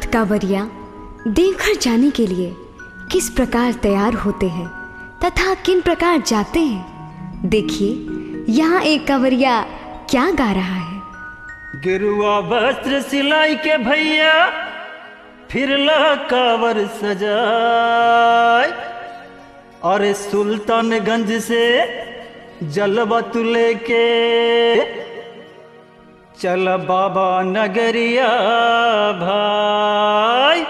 कांवरिया देवघर जाने के लिए किस प्रकार तैयार होते हैं तथा किन प्रकार जाते हैं देखिए यहाँ एक कांवरिया क्या गा रहा है गिरुआ वस्त्र सिलाई के भैया फिर ला कावर सजाय और सुल्तानगंज से जलवा तू लेके चल बाबा नगरिया भाई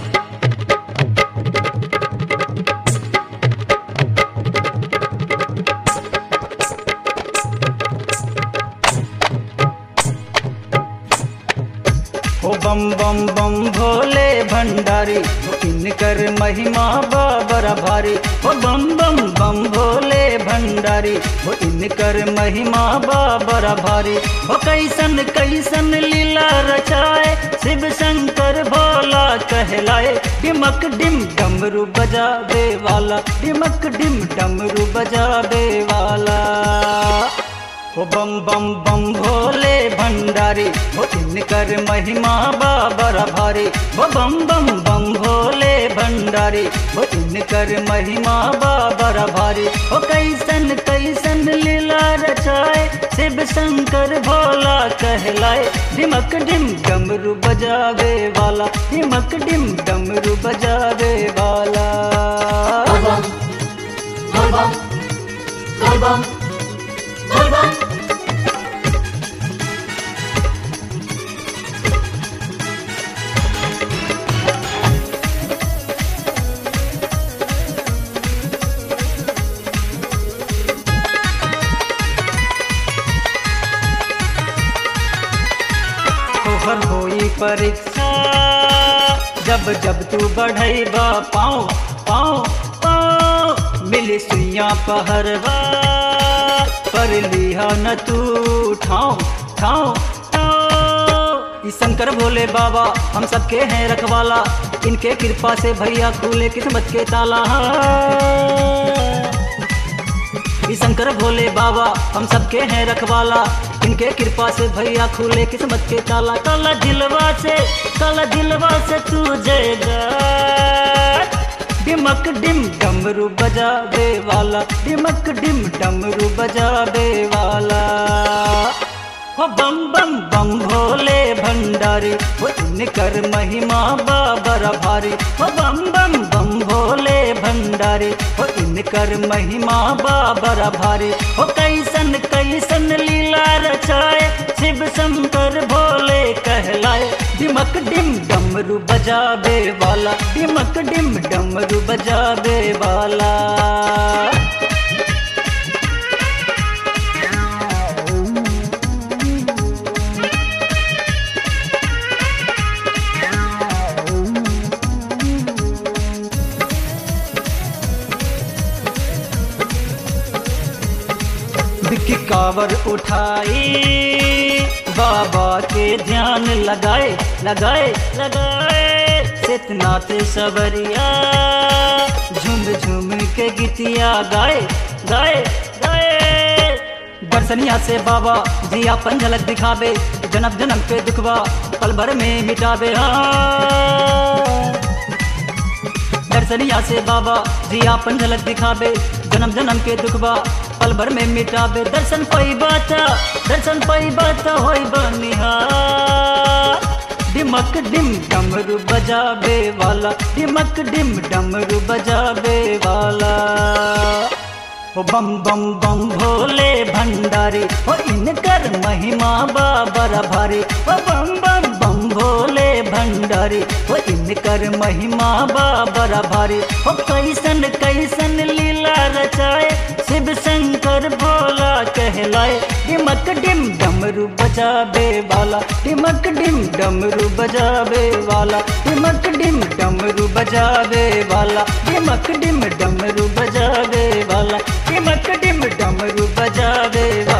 ओ बम बम बम भोले भंडारी ओ इनकर महिमा बाबरा भारी ओ बम बम बम भोले भंडारी ओ इनकर महिमा बाबरा भारी ओ कैसन कैसन लीला रचाए शिव शंकर भोला कहलाए डिमक डिम डमरू बजावे वाला डिमक डिम डमरू बजावे वाला ओ बम बम बम भोले भंडारी ओ इनकर महिमा बाबर भारी ओ बम बम बम भोले भंडारी ओ इनकर महिमा बाबर भारी ओ कैसन कैसन लीला रचाए शिव शंकर भोला कहलाए डिमक डिम डमरू बजावे वाला डिमक डिम डमरू बजावे वाला Album. Album. Album. Album. तोहर होई परीक्षा जब जब तू बढ़ैबा पाओ पाओ पाओ मिली सुइया पहरवा पर लिहा न तू ठाओ ठाओ ठाओ ई शंकर भोले बाबा हम सबके हैं रखवाला इनके कृपा से भैया खुले किस्मत के ताला ई शंकर भोले बाबा हम सबके हैं रखवाला इनके कृपा से भैया खुले किस्मत के ताला काला दिलवा से काला दिलवा से तू जयगा डिमक डिम डमरू बजावे वाला डिमक डिम डमरू बजावे वाला हो बम बम बम भोले भंडारी हो इनकर महिमा बाबर भारी हो बम बम बम भोले भंडारी हो इनकर महिमा बाबर भारी हो कैसन कैसन लीला रचाए शिव शंकर भोले कहलाए डिमक डिम डमरू बजावे वाला डिमक डिम डमरू बजावे वाला बिक्की कावर उठाई बाबा के ध्यान लगाए लगाए लगाए सितनाथ सवरिया झुम झुम के गीतिया गाए गाए गाए दर्शनिया से बाबा जी अपन झलक दिखावे जन्म जन्म के दुखवा पल भर में मिटावे हाँ दर्शनिया से बाबा जी आपन झलक दिखावे जन्म जन्म के दुखबा पल भर में मिटावे दर्शन पाई बात दर्शन पाई बात होई बनिहार डिमक डिम डमरू बजावे वाला डिमक डिम डमरू बजावे वाला ओ बम बम बम भोले भंडारी ओ इनकर महिमा बाबर भारी ओ बम बम बम भोले भंडारी ओ इनकर महिमा बाबर भारी ओ कैसन कैसन लीला रचाए शिव शंकर भोला कहलाए डिमक डिम डमरू बजावे वाला डिमक डिम डमरू बजावे वाला डिमक डिम डमरू बजावे वाला डिमक डिम डमरू बजावे वाला डिमक डिम डमरू बजावे वाला